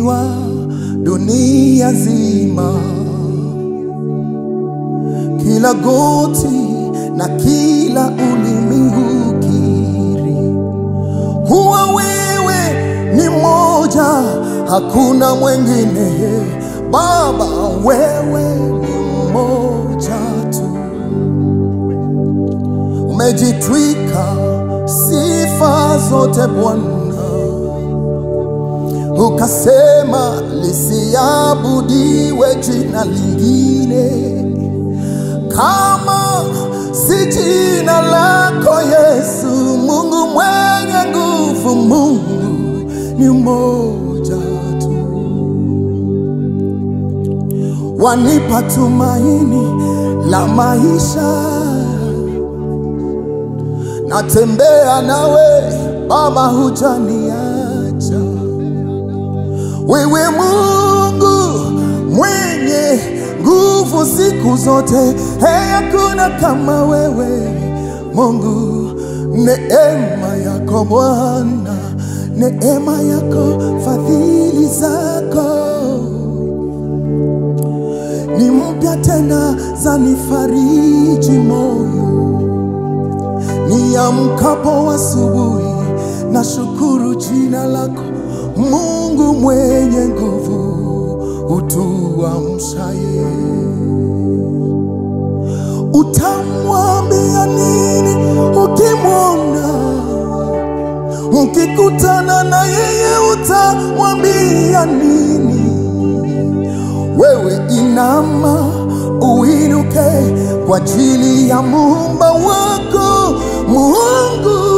umesifiwa dunia nzima, kila goti na kila ulimi ukiri huwa wewe ni moja, hakuna mwengine. Baba, wewe ni mmoja tu, umejitwika sifa zote Bwana, ukasema lisiabudiwe jina lingine kama si jina lako Yesu. Mungu mwenye nguvu, Mungu ni mmoja tu, wanipa tumaini la maisha, natembea nawe Baba, hujaniacha wewe Mungu mwenye nguvu siku zote, hey, hakuna kama wewe Mungu. Neema yako Bwana, neema yako, fadhili zako ni mpya tena, zanifariji moyo niamkapo asubuhi, na shukuru jina lako Mungu mwenye nguvu, utuamshaye. Utamwambia nini ukimwona? Mkikutana na yeye utamwambia nini? Wewe inama uinuke kwa ajili ya muumba wako Mungu